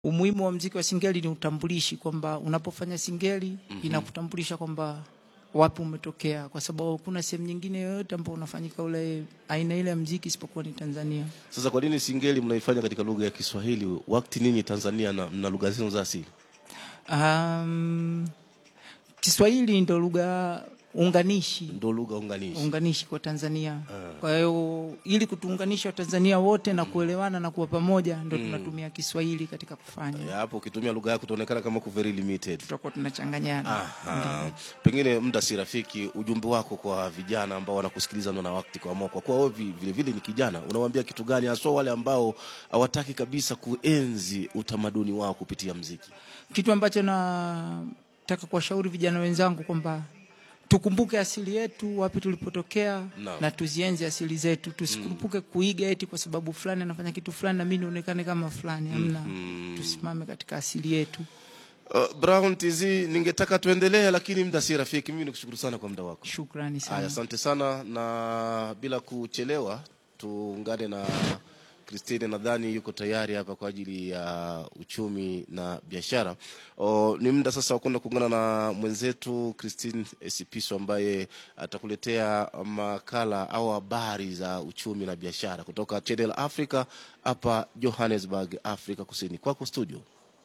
umuhimu wa mziki wa singeli ni utambulishi, kwamba unapofanya singeli inakutambulisha kwamba wapi umetokea, kwa sababu kuna sehemu nyingine yoyote ambao unafanyika ule aina ile ya mziki isipokuwa ni Tanzania. Sasa kwa nini singeli mnaifanya katika lugha ya Kiswahili wakati ninyi Tanzania na mna lugha zenu za asili? Um, Kiswahili ndo lugha unganishi Ndio lugha unganishi. unganishi kwa Tanzania. Kwa hiyo ili kutuunganisha Watanzania wote na kuelewana na kuwa pamoja, ndo tunatumia Kiswahili katika kufanya, Ya, Hapo ukitumia lugha yako utaonekana kama ku very limited. tutakuwa tunachanganyana. Aha. Pengine muda si rafiki, ujumbe wako kwa vijana ambao wanakusikiliza na wakati kwa moyo, kwa kuwa wewe vi- vile vile ni kijana, unawaambia kitu gani haswa wale ambao hawataki kabisa kuenzi utamaduni wao kupitia mziki? Kitu ambacho nataka kuwashauri vijana wenzangu kwamba tukumbuke asili yetu, wapi tulipotokea Naam. na tuzienzi asili zetu, tusikurupuke kuiga eti kwa sababu fulani anafanya kitu fulani na mimi nionekane kama fulani. Hamna, tusimame katika asili yetu. Uh, Brown TZ, ningetaka tuendelee, lakini muda si rafiki. Mimi nikushukuru sana kwa muda wako. Shukrani Haya, sana. asante sana, na bila kuchelewa tuungane na Christine, nadhani yuko tayari hapa kwa ajili ya uchumi na biashara. O, ni muda sasa wa kwenda kuungana na mwenzetu Christine Sipiso ambaye atakuletea makala au habari za uchumi na biashara kutoka Channel Africa hapa Johannesburg, Afrika Kusini. Kwako studio.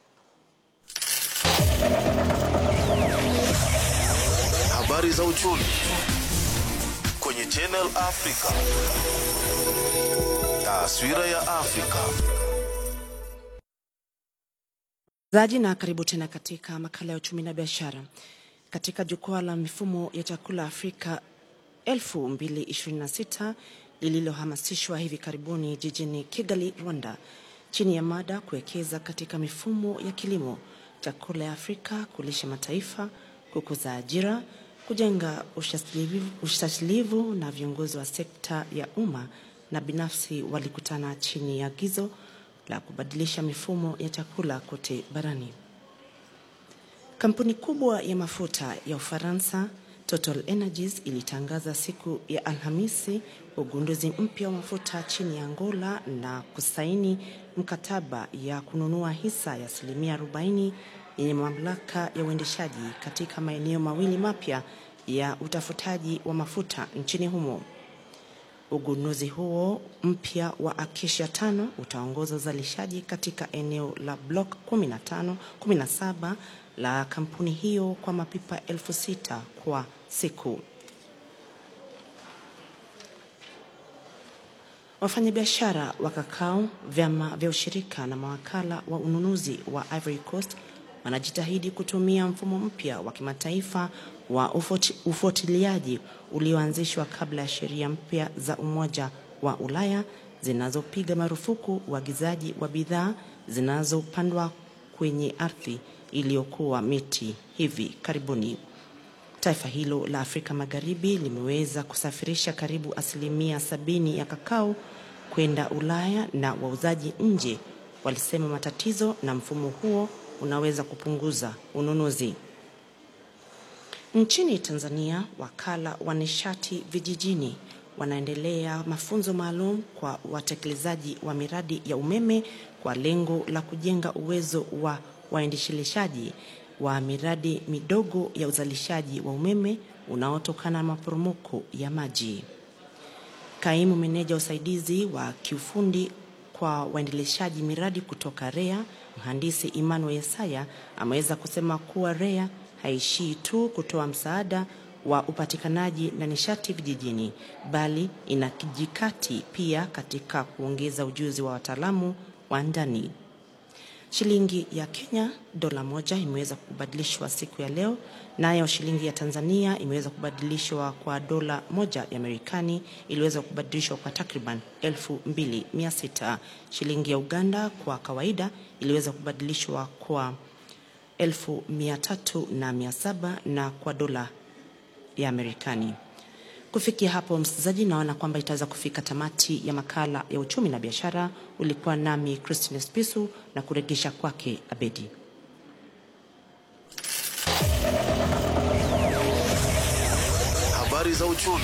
Habari za uchumi kwenye Channel Africa. Taswira ya Afrika. zaji na karibu tena katika makala ya uchumi na biashara. Katika jukwaa la mifumo ya chakula Afrika 2026 lililohamasishwa hivi karibuni jijini Kigali, Rwanda, chini ya mada kuwekeza katika mifumo ya kilimo, chakula ya Afrika, kulisha mataifa, kukuza ajira, kujenga ushasilivu- ushasilivu na viongozi wa sekta ya umma na binafsi walikutana chini ya agizo la kubadilisha mifumo ya chakula kote barani. Kampuni kubwa ya mafuta ya Ufaransa Total Energies ilitangaza siku ya Alhamisi ugunduzi mpya wa mafuta chini ya Angola na kusaini mkataba ya kununua hisa ya asilimia 40 yenye mamlaka ya uendeshaji katika maeneo mawili mapya ya utafutaji wa mafuta nchini humo. Ugunduzi huo mpya wa Acacia tano utaongoza uzalishaji katika eneo la block 15, 17 la kampuni hiyo kwa mapipa elfu sita kwa siku. Wafanyabiashara wa kakao, vyama vya ushirika na mawakala wa ununuzi wa Ivory Coast wanajitahidi kutumia mfumo mpya wa kimataifa wa ufuati- ufuatiliaji ulioanzishwa kabla ya sheria mpya za Umoja wa Ulaya zinazopiga marufuku uagizaji wa bidhaa zinazopandwa kwenye ardhi iliyokuwa miti hivi karibuni. Taifa hilo la Afrika Magharibi limeweza kusafirisha karibu asilimia sabini ya kakao kwenda Ulaya na wauzaji nje walisema matatizo na mfumo huo unaweza kupunguza ununuzi. Nchini Tanzania, wakala wa nishati vijijini wanaendelea mafunzo maalum kwa watekelezaji wa miradi ya umeme kwa lengo la kujenga uwezo wa waendeshelishaji wa miradi midogo ya uzalishaji wa umeme unaotokana na maporomoko ya maji. Kaimu meneja usaidizi wa kiufundi kwa waendeleshaji miradi kutoka REA, mhandisi Emmanuel Yesaya ameweza kusema kuwa REA haishii tu kutoa msaada wa upatikanaji na nishati vijijini, bali inakijikati pia katika kuongeza ujuzi wa wataalamu wa ndani. Shilingi ya Kenya dola moja imeweza kubadilishwa siku ya leo, nayo shilingi ya Tanzania imeweza kubadilishwa kwa dola moja ya Marekani iliweza kubadilishwa kwa takriban 2600. Shilingi ya Uganda kwa kawaida iliweza kubadilishwa kwa 1300 na 700 na kwa dola ya Marekani. Kufikia hapo, msikilizaji, naona kwamba itaweza kufika tamati ya makala ya uchumi na biashara. Ulikuwa nami Christine Spisu na kuregesha kwake Abedi. Habari za uchumi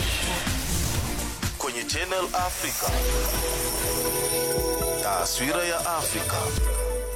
kwenye Channel Africa. Taswira ya Afrika.